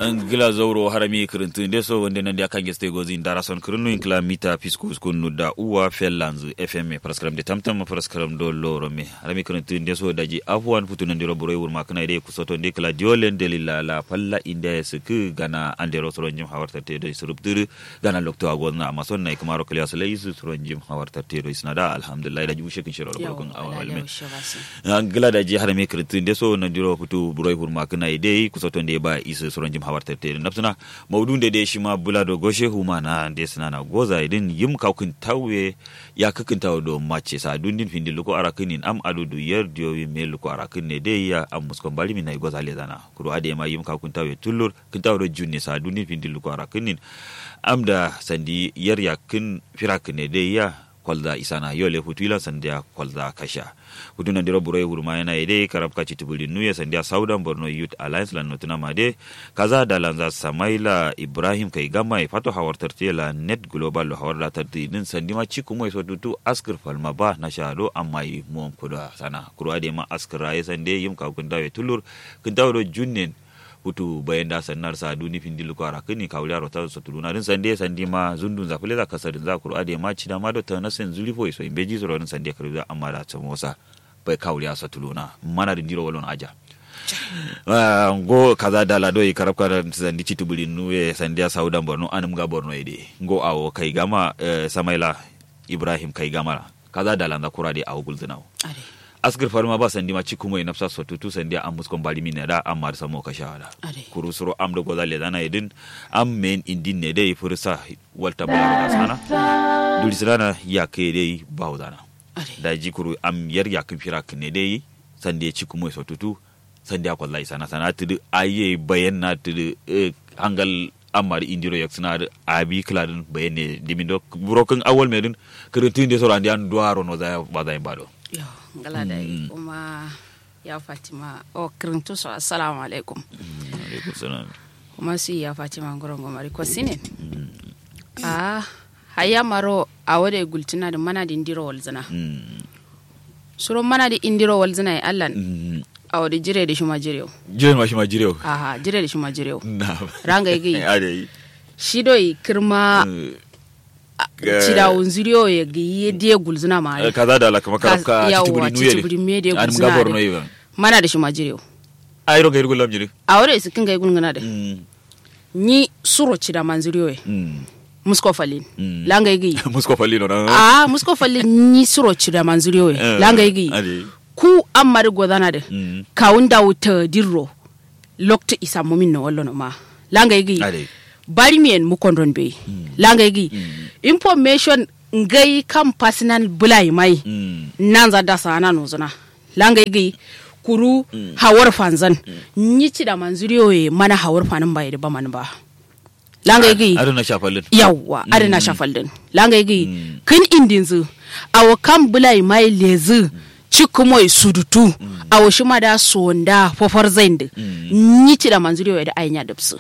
gila zauro harami kirintin de so wonde nande akange ste gozi ndara son kirinu inkla mita piskus kunu da uwa fellanzu fm praskram de tamtam praskram do loro me harami kirintin de so daji afwan futu nande ro boroy wurma kana de kusoto de kala diolen de lilla la palla inde sku gana ande ro soron jim hawarta te do surubtur gana lokto agonna amason nay kamaro kala so lay soron jim hawarta te do isnada alhamdulillah daji ushe kin shiro ro kun awal me gila daji harami kirintin de so nande ro futu boroy wurma kana de kusoto de ba isa soron jim hawarta te nafsuna maudun da dai shi ma bula da goshe huma na da suna na goza idin yim kawkin tawe ya kakin tawo do mace sa dundin findi luko arakinin am adu du yer dio wi me luko arakin ne dai ya am muskon bali min na goza le zana kuro ade ma yim kawkin tawe tullur kin tawo do junne sa dundin findi luko arakinin am da sandi yer ya kin firakin ne dai ya kwalda isana yole hutula sandia kwalda kasha hutuna ndiro buroy hurma yana ide karab kachi tibuli nuye sandia saudan borno youth alliance lan notuna made kaza da lanza samaila ibrahim kai gama e fato hawar tartela net global lo hawar da tarti din sandi ma ciku mo so tutu askir falma ba na shado amma yi mo kuda sana kuro ade ma askir raye sande yim ka kun dawe tulur kun dawo junnen hutu bayan da sannar sa duni fin dilu ko ara kini kawli aro ta so tuluna din sande sandi ma zundun za fule za kasar za kuro ade ma cida ma do ta nasen zuli fo so imbeji so ron sande karu za amma da tamosa bai kawli asa tuluna mana din diro walon aja ngo kaza dala do yi karab kara sandi citu buli nuwe sandi saudan borno anum ga borno ide ngo awo kai gama samaila ibrahim kai gama kaza dala da kurade awo gulzinawo asgir farma ba sandi ma ciku mai nafsa so tutu sandi am muskon bali min da amma da samo ka shawara kuru suro am da gozale dana idin am men indin ne dai fursa walta bala da sana duli sana ya ke dai bawdana da ji kuru am yar ya kin fira ne dai sandi ciku mai so tutu sandi akon lai sana sana tudu aye bayan na tudu hangal amma da indiro yak suna da abi kladin bayan ne dimindo burokin awal medin kirintin de soro andi an duaro no za ba za bado yo ngala da kuma ya fatima o kirintu so assalamu alaikum alaikum salam kuma si ya fatima ngorongo mari ko sinen ah haya maro a wade gultina da mana da indiro walzana suro mana da indiro walzana ya allan a wade jire da shuma jirew jire ma shuma jirew aha jire da shuma jirew na ranga igi ade shi doi kirma cida unziriyo ya gi ye die gulzuna ma Eh, kaza da la kama karab ka yawa titubuli nuye titubuli me de an gulzuna mga borno de. yiwa mana da shuma jirew ayro ga irgo lam jire a wade su kinga gulngana de mm ni suro cida manziriyo ya mm musko falin Mm. langa igi musko falino na a musko falin ni suro cida manziriyo ya langa igi ade ku an mari godana de mm kawun da wuta dirro lokta isa mumin na wallo no ma langa igi ade bari mien mu kondon be langa igi information ngai kam personal bulai mai mm nan za da sana no zuna langa igi kuru hawar fanzan ni ci da manzuriyo ye mana hawar fanin bai da ba man ba langa igi ado na shafalin yawwa adana shafal din langa igi Mm. kin indin zu awo kan bulai mai lezi cikumoy sudutu awo shi ma da sonda fofar zain ni ci da manzuriyo ye da aynya dubsu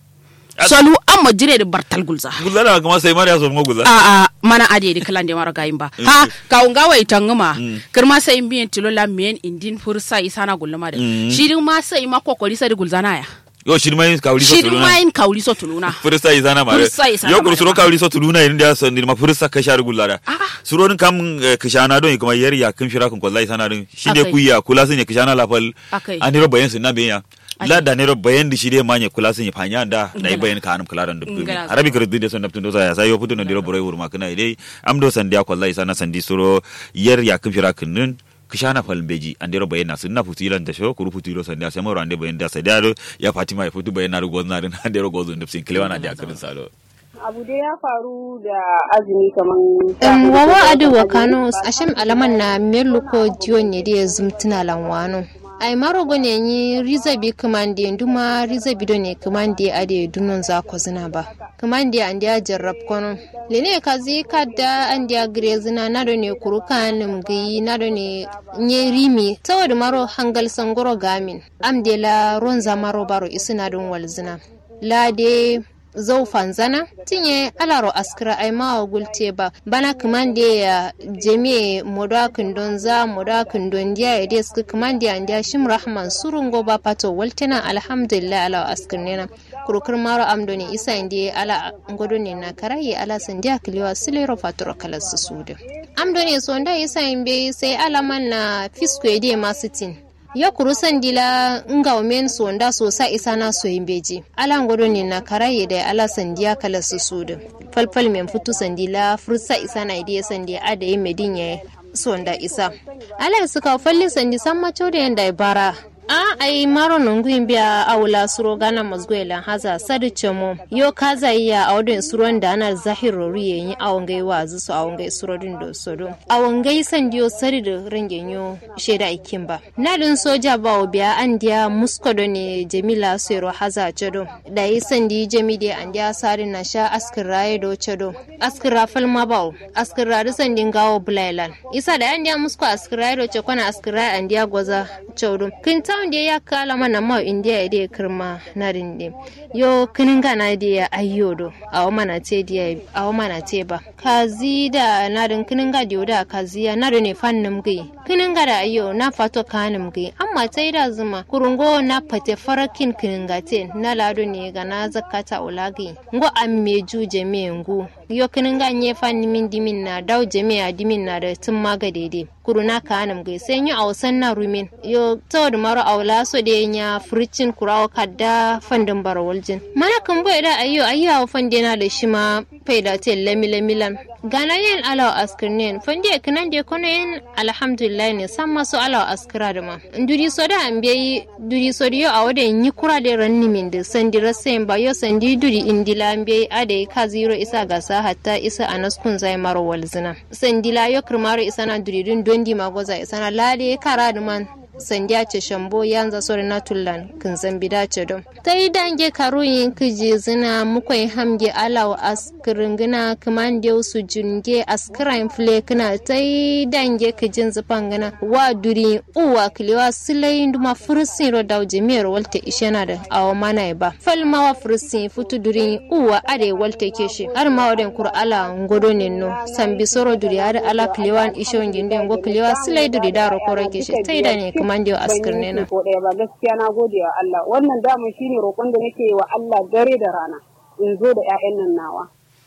solu amma jire da bartal gulza gulala kuma sai mariya so mo gulala a a mana ade di kalan de mara gayin ba ha ka unga wai tanguma kirma sai in biyan tilola men indin fursa isana gulluma da shirin ma sai ma kokori sai gulzana ya yo shirmai kawli so shirin tuluna ma in kauli so tuluna fursa izana mare Fursa izana yo kuru mare suro ma. kawli so tuluna irin da san ma fursa ka shar gullara Ah. suro din kam eh, kishana don kuma yar ya kin shira kun wallahi sana din shi ne Akai. kuya kula sun ya kishana la fal Akai. an ro bayan sun na biya la da ne ro bayan di shi dai manye kula sun ya fanya da da yi bayan ka anum kula dan dubbi Ngala. arabi kare din son naptun do sa sai yo putu no diro boray wurma kana dai am do san dia wallahi sana sandi suro yar ya kin shira kun nun kishana fal beji an diro bayan na sun na futu ilan da sho kuru futu iro san dia sai mo rande bayan da sai da ya fatima ya futu bayan na rugo na din an diro gozo ndupsin kilewana da kirin salo abu da ya faru da azumi kaman Um, wawa adu wa kano asham alaman na meluko diyo ne da ya zumtuna lanwano ai maro gone yi riza bi kumande nduma riza bido ne kumande ade dunon za ko zina ba kumande an dia jarrab kono lene ka zi kadda an dia gre zina na do ne kuruka nim gi na do ne nye rimi tawad maro hangal sangoro gamin am de la ronza maro baro isina don wal zina la de zau fanzana tinye alaro askira ai ma gulte ba bana kumande ya jemi moda kundon za moda kundon dia ya des kumande an dia shim rahman surungo ba pato waltena alhamdulillah ala askirnena kurkur maro amdoni isa indi ala ngodoni na karaye ala sandia kiliwa silero fatoro kala susude amdoni sonda isa imbe sai alaman na fisko ede masitin ya kuru sandila nga omen sonda sosa isa na so imbeji ala ngodoni na karaye da ala sandia kala susude falfal men futu sandila fursa isa na ide sandia ada yi medinye sonda isa ala suka falli sandi samma chode yanda bara a ai maro nungu imbia awula suro gana mazgwela haza sadu chemo yo kaza iya awodin suron da ana zahiro riye yi awongai wazu su awongai suro din do sodo awongai sandiyo sadi da rangen yo sheda ikin ba nadin soja ba obiya an dia muskodo ne jamila sero haza chedo da yi sandi jamide an dia sari na sha askin raye do chedo askin rafal mabau askin rari sandin gawo bulailan isa da an dia musko askin raye do chekwana askin raye an dia gwaza chedo kinta town da ya kala mana ma india da ya kirma na rinde yo kininga na da ya ayyodo a mana te da a mana te ba kazi da na rin kininga da da kazi ya na ne fannin gai kininga da ayyo na fato kanin gai amma tai da zuma kurungo na fate farakin kininga te na lado ne ga na zakata ulagi ngo amme ju jeme ngu yo kininga nye fanni min dimin na dau jeme a dimin na da tun maga daidai kuruna kanin gai sai yi a wasan na rumin yo tawad maro aula so de nya furicin kurawa kadda fandin barawaljin mana kan bai da ayyo ayyo fande na da shi ma faida te lami lamilan gana yin alawa askirnen fande kanan de kono yin alhamdulillah ne san masu alawa askira da ma duri so da an bai duri so da yo a wada yi kura da ranni min da sandi rasayin ba yo sandi duri indila an bai ade ka zero isa gasa hatta isa anaskun zai maro walzina sandila yo kirmaro isa na duri dun dondi magoza isa na lade kara da man sandiya ce shambo yanza sori na tullan kin zambi dace don ta yi dange karuyin kiji zina mukwai hamge alaw askirin gina kaman da su junge askirin fule kina ta yi dange kijin zufan gina wa duri uwa kiliwa silayin duma fursin ro daw jimiyar walte ishena da awa mana ba falma wa fursin futu duri uwa ade walte keshi har ma waden kur ala ngodo nenno sambi soro duri har ala kiliwan ishon ginde ngo kiliwa silai duri daro kore keshi ta yi da ne kaman da askir ne na. Ko ɗaya ba gaskiya na gode wa Allah wannan damun shine roƙon da nake wa Allah dare da rana in zo da 'ya'yan nan nawa.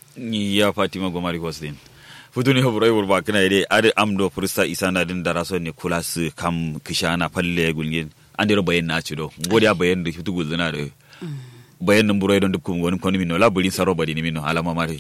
ya fatima gomari hostin futuni hoburai wurba kana ide ade amdo fursta isana din daraso ne kula su kam kishana palle gulgin an dero bayan na cido godiya bayan da fitu gulzina da bayan nan burai don dukkan wani kwani mino laburin saro badi ni mino alama mare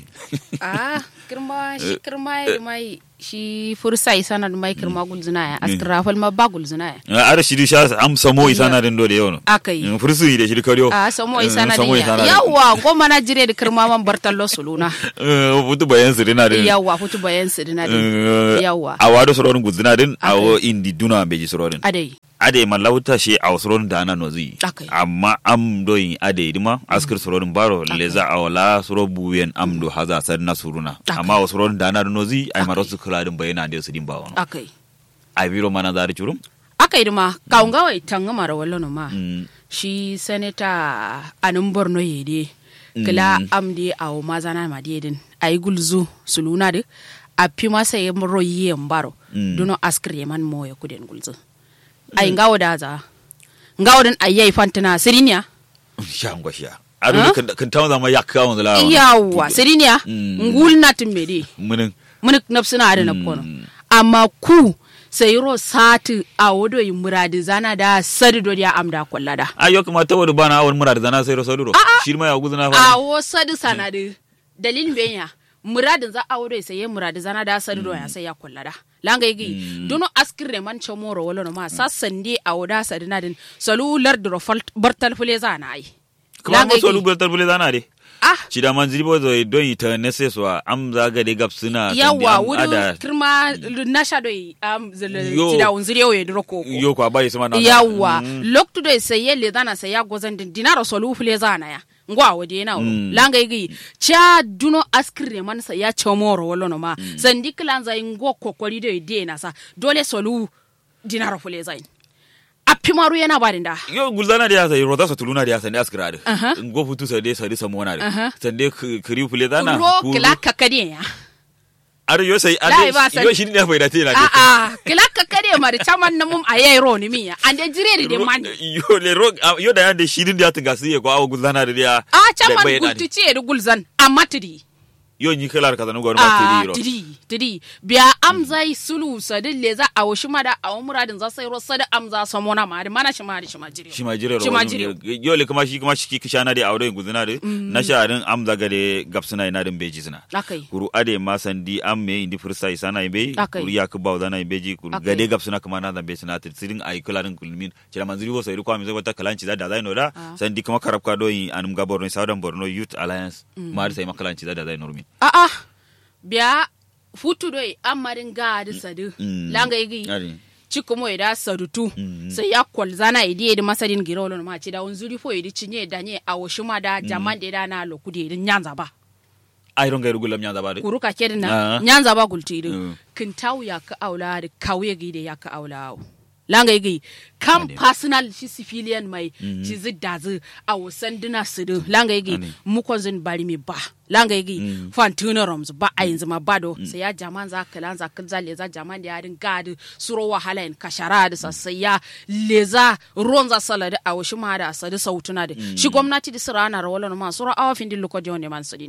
ah kirma shi kirma ya mai shi fursa isana da mai kirma gulzina ya askira fal ma ba gulzina ya ara shi sha am samo isana din do da yau akai fursu da shi kariyo ah samo isana din ya yawa goma na jire da kirma man bartallo suluna futu bayan su dina din yawa futu bayan su dina din yawa a wado sororin gulzina din a wo indi duna beji sororin adai ade malauta shi a sororin da ana nozi Akai. amma am doyin ade dima askir sororin baro leza a wala soro buyen am do haza sar na suruna Akai. amma wa sororin da ana nozi ay maro su kula din bayana da su din ba wono akai ay biro mana zari churum akai dima kaunga wai tanga mara wallo no ma Mm. shi senator anin borno yede kila amde awo mazana ma dedin ayi gulzu suluna de a pi masa ye mro ye mbaro Mm. duno askri man mo ya kuden gulzu ay ngawo da za ngawo den ayi fantina sirinya sha ngwa sha adu kan kan tawo zama yakka wanda la yawa sirinya Mm. ngul natin mede munin mun nafsina ada na kono amma ku sayiro sati a wodo yi muradi zana da sadi do ya amda kollada ayo kuma tawo bana awon murad zana sai rosaluro shi ma ya guzuna a fa wo sadi sanadi dalilin benya muradin za a wado sai muradi zana da sadi do ya sai ya kollada langa yigi dono askire man chamoro wala no ma sassande a woda sadi nadin salular do bartal fule zana ai kuma maso lubar tarbule zana de ah shi da man ziribo zo don ita nese so am zaga de gap suna yawa wuri kirma nasha do am Yo. tida unzire o yedro koko yo ko abai sama na yawa loktu do sai yelle dana sai ya gozan din dinaro solu fule zana ya ngwa wode na mm. langa igi cha duno askire man sa ya chamoro wolo no ma mm. sandi klanza ngo kokori do ide na sa dole solu dinaro fule zain a pimaru yana ba da yo gulzana da yasa rota sa tuluna da yasa ne askira da Aha. ngo futu sa de sa de samona Aha. da sande kiri fule dana ro kila kakade ya ar yo sai Lai ba san- yo shi ne bai da tela a a kila kakade ma da chaman na mum ayi ro ni miya ande jire de man yo le ro ah, yo da yande shirin da ta gasi ko awo gulzana da ya a chaman bai da gultu ce da gulzan amma tidi yo ni kala ka zanu gor a ma tiri ro tidi tidi biya amzai sulu sadin le za a wushi ma da a muradin za sai ro sada amza samona ma da mana shi ma da shi ma jire shi ma jire ro shi ma wani jire ne. yo le kuma shi kuma shi ki shana da aure gulzana da na sharin amza gade gapsuna ina din beji suna akai kuru ade ma sandi am me indi fursa isana imbe Akai. kuru ya ka bawda na imbe ji kuru Akai. gade gap suna kuma na zambe suna tir sirin ay kula rin kulmin cira manzuri wo sai ko am zai wata kalanci da da zai no da sandi kuma karab ka do yi anum ga borno southern borno youth alliance ma sai makalanci da da zai no min a a biya futu doi amarin ga da sadu Mm. langa igi ari cikumo ida sadutu Mm. sai ya kwalzana idi idi masadin girolo ma ci da unzuri fo idi cinye danye a woshima da jaman da da na lokudi idi nyanza ba ay ron gairu gulam nya da ba de kuruka kedin Ah. na nyanza ba gulti idi Mm. kintawu ya ka aula da kawye gide ya ka aula langa igi kam personal shi civilian mai ci zidda zu a wasan dina su din langa igi Ane. mukon zin bari mi ba langa igi Mm. fantuna roms ba a yanzu ma bado sai ya jaman za ka lanza kan za leza jaman da yarin gadi suro wahala in kashara da sassai ya leza ruwan za sala da awashi ma da asadi sautuna da shi gwamnati da sira na rawala ma suro awa fin din lokodi wanda man sadin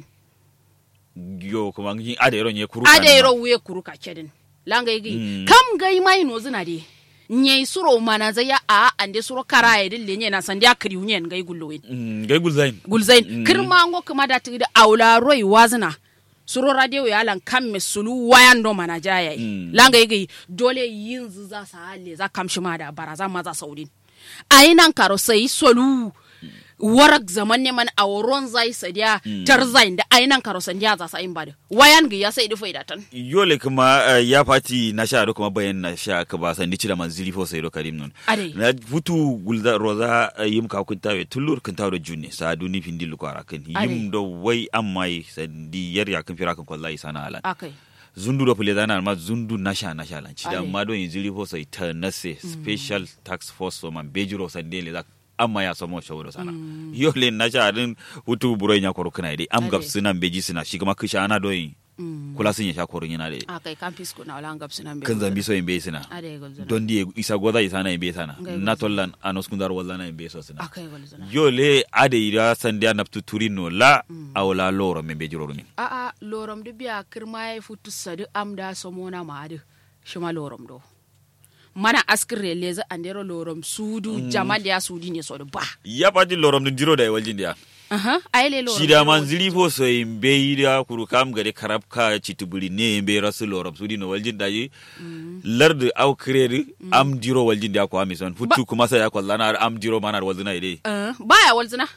yo kuma ngi ade ron ye kuru ada yero wuye kuru ka kedin langa igi Mm. kam gai mai no zina de nye suro mana za ya a ande suro kara ya dille nye na sandi akri unyen gai gullowen gai gulzain gulzain Mm. kirma ngo kuma da tigi da aula roi wazina suro radio ya lan kam me sulu wayan do mana jaya yi Mm. langa igi dole yin zu za sa hale za kam shi ma da baraza maza saudin ayi nan karo sai solu warak zaman ne man a woron zai sadiya tar zain da ayi nan karo sandiya za sa in bada wayan gi ya sai da faida tan yole kuma eh, ya fati na sha da kuma bayan na sha ka ba san dici da manzili fo sai do karim non Ade. na futu gulda roza eh, yim ka kun tawe tullur kun tawe junne sa duni findi lu kwara kan Ade. yim do wai amma sandi yar ya kan fira kan wallahi sana alan akai zundu do pule dana ma zundu na sha na sha lan ci da Ade. ma do yin zili fo sai ta nase special tax force so man bejiro sande le za amma ya samo shawara sana yole na sha din futu buro nya koro kana dai am Ade. gab sunan beji suna shi kuma kisha ana do yin kula sun ya sha koron yana dai akai kan fisko na wala ngap sinan be kan zambi so in bai sina ade gol zana don di isa goda isa na in bai sana Ngai na gol tollan anos kundar walla na in bai so sina akai gol zana yo le ade ira sandia naptu turino la awla loro men be jiroro min a a lorom du biya kirma ya futu sadu amda somona ma adu shima lorom do mana askire leza andero lorom sudu jamal ya sudi ne sodu ba ya pati lorom dun jiro da e waljin dia aha ayele lorom shida man zili fo so in bai da kuru kam gade karab ka chitubuli ne in bai rasu lorom sudi no waljin da yi lardu au kredi am jiro waljin dia ko amison futu kuma sai ya kwallana am jiro manar waljina ide Uh, baya walzina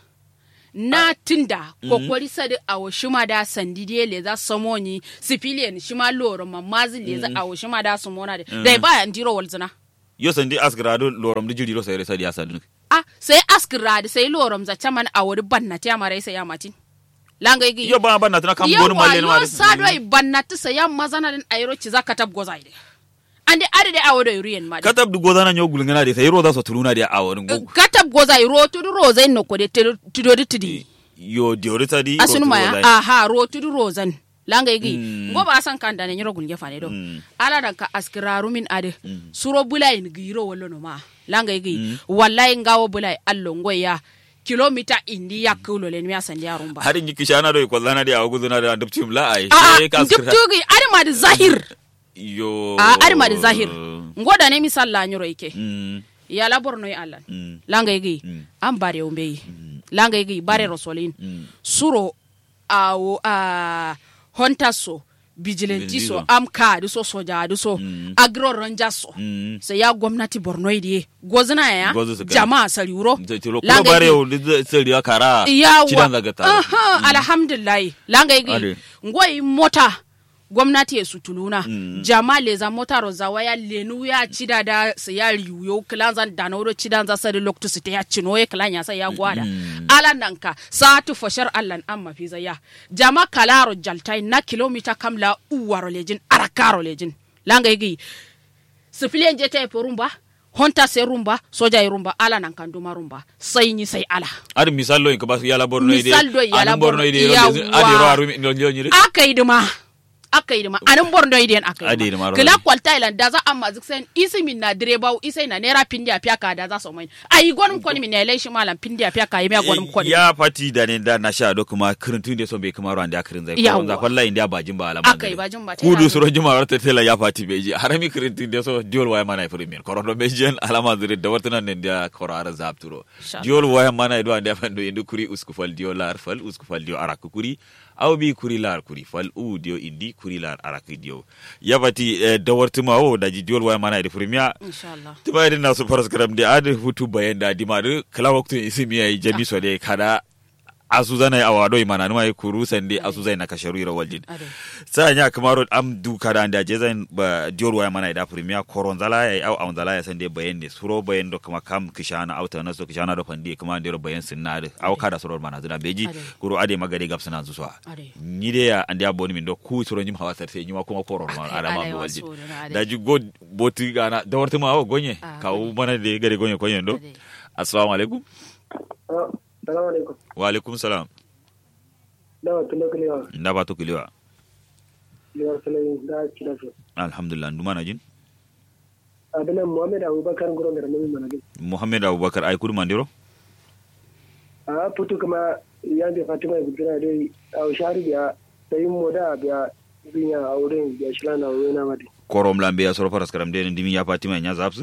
na tinda kokori sadu awo shima da sandi de leza somoni civilian shima lorom mamazi leza awo shima da somona de dai baya ndiro walzina yo sandi asgrado lorom du jiri ro sai resa dia sadun ah sai askira da sai lorom za chaman awori banna ta mara sai ya matin langa igi yo ba ba na tana kam gonu yawa malle ma yo sado ai bannati sa yam mazana din ayro ci zaka tab goza ide ande ade de awodo yuriyen ma de katab du godana nyo gulngana de sai roda so tuluna de awon go katab goza ro tu ro zai no ko de tudo de tudi yo de orita di asunu ma ya rotu aha ro tu ro zan langa igi Mm. ngo ba san kan da ne nyoro gulge fane do Mm. ala dan ka askiraru min ade suro bulai ni giro wallo no ma langa igi wallahi ngawo bulai allo ngoya kilomita indi yakulo len mi asan jarun ba harin yi kishana do kwallana de awu guduna da dubtim la ai a sai ka duk askira tugi adama da zahir yo a adama da zahir ngoda ne misal la nyoro ike mm ya la borno ya allah mm langa igi Mm. an bare umbe yi langa igi bare rosolin mm suro awo a honta so vigilante so Vigilantiso. am ka so soja du so Mm. agro ranger so mm sai ya gwamnati borno idi gozina ya Gozu su kai. jama'a sariuro tilo ko Langa bare igi- o de sel ya kara yawa cidan daga ta aha alhamdulillah langa Ade. igi ngoi mota gwamnati ya sutuluna Mm. jama leza mota rozawa ya lenu ya cida da su ya riyo kilanzan da nauro cidan za sari loktu su ta ya cino ya kilan ya sai ya gwada Mm. alan nan ka satu fashar allan an mafi zaya jama kalaro jaltai na kilomita kamla uwaro lejin arakaro lejin langa igi sifiliyan je ta yi ba honta sai rumba soja yi rumba ala nan kan duma rumba sai ni sai ala ar misal lo in ka ba yala borno ide Misal do yala Anan borno Borno, ide ro yawwa. ade ro aru no nyiri aka yi duma aka yi duma anan borno idiyan aka Ade yi duma, duma ro. kila kwalta ilan da za amma zik sen isi min na direba isai na nera pindi a piyaka da za su mai ayi gonum koni min ya shi malam pindi a piyaka yi me gonum koni ya fati da ne da na sha do kuma kirintun da so bai kuma ro ande akirin zai ko Yawwa. za kwalla inda bajin ba alama aka yi bajin ba ta kudu yana- suro juma warta tela ya fati beji harami kirintun da so diol waya mana premier korodo bejen alama zure da warta nan da korara zapturo Inshallah. diol waya mana do ande fando indu kuri usku fal dio lar fal usku fal dio arak kuri aw bi kuri lar kuri fal u dio indi kuri lar arak dio ya fati eh, da warta ma o da ji diol waya mana da premier insha Allah tuma irin nasu faras karam da adi hutu bayan da dima da kala waktu isi miya yi jami so da kada asu zana yi awado imana numa yi kuru sande asu zai na kasharu ira waljin Ade. sa nya kamaro am du kada da je zan ba dior waya mana da premier koron zala ya au au zala ya sande bayan ne suro bayan do kuma kam kishana auta na so kishana do fandi kuma ndero bayan sinna da au kada suro mana zuna beji Ade. kuru ade magade gap suna zuwa Ade. ni de ya ande aboni min do ku suro nyim hawa sarse nyima kuma koron ma Ade, adama ade, do wasu waljin wuri, ade. da ji go boti gana da warta ma o gonye Ah, kawo mana da gare gonye konyen do Ade. assalamu alaikum salamu alaikum wa alaikum salam dawa tulo kulewa nda ba to kulewa liwar salayin da kira su alhamdulillah nduma na jin abinan muhammad abubakar gurin da nabi managin muhammad abubakar ay kudu mandiro a putu kuma ya da fatima ya gudura dai a shari biya da yin moda biya biya a wurin biya shi lana wurin na mati korom lambe ya soro faras karam de ndimi ya fatima nya zapsu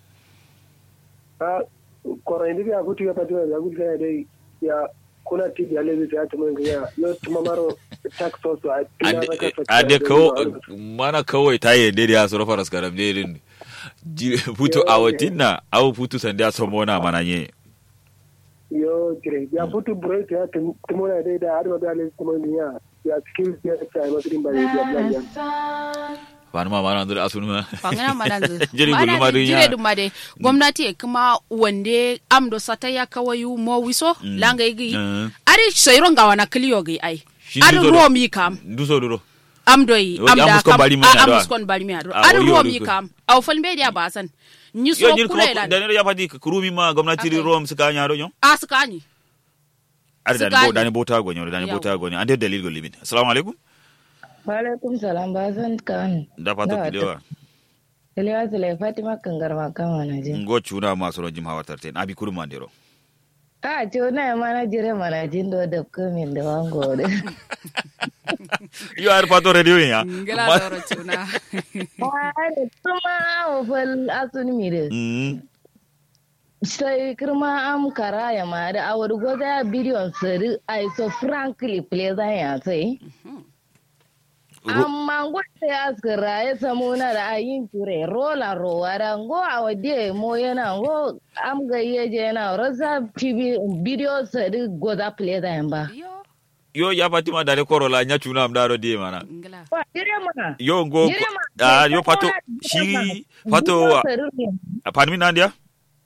a koron da biya putu ya fatima ya gudura dai ya kuna ti biya lezi ta ta mun ya yo tuma maro tax so a tina Ade- maka fa- ade da- kawo da- mana kawai ta yi dai ya soro faras karam de din Ji- putu awatin na awu putu sande ya somo na mana nye yo kire ya putu bure ta tumuna dai da har da lezi tuma ya ya skills ya ta masu din ba ya biya biya wani ma mana ndur asunu ma fangana mananzu Jiri gulu ma dun ya. jire dum made gwamnati e kuma wande amdo sata ya kawayu mo wiso Mm. langa igi Mm. ari soiro ngawa na kliyo gi ai Shi ari nduzo do- ruomi kam nduso duro amdo yi Yo, amda amuskon kam bari mi a- ado. amuskon bari mi ado Ah, ari oyo, ruomi oyo. kam aw fal be dia basan nyi so yo nyir kula kuma ilan da ne ya fati kurumi ma gwamnati Okay. rom suka nya do nyo askani ari da Suka ni bo da ni. ni bota gonyo da ni Yawa. bota gonyo ande dalil go limin assalamu alaikum Walaikum salam ba zan kan. da fato Da, kilewa Kalewa Sule Fatima Kangarma kama na jin. ngo chuna ma soro jim hawatar ten abi kuru mandiro A ce na ma na jire mana jin do da kumin da wango da. yo ar fato radio ya ngala Ma- doro tuna Wani kuma ofal asun mi da. Mm. Sai kirma am kara ya ma da awar goza bidiyon sari ai so frankly pleasant ya sai. Ro- Amma gwada ya askara ya samu na da ayin ture rola rowa da ngo a wadiye mo yana ngo am ga yeje yana rasa tv bidiyo sari goza pleasant ba. yo yo ya fatima dare korola nya chuna am daro die mana ngala Wa jire mana. yo ngo Jire ma. ah yo fato shi fato panmi nandia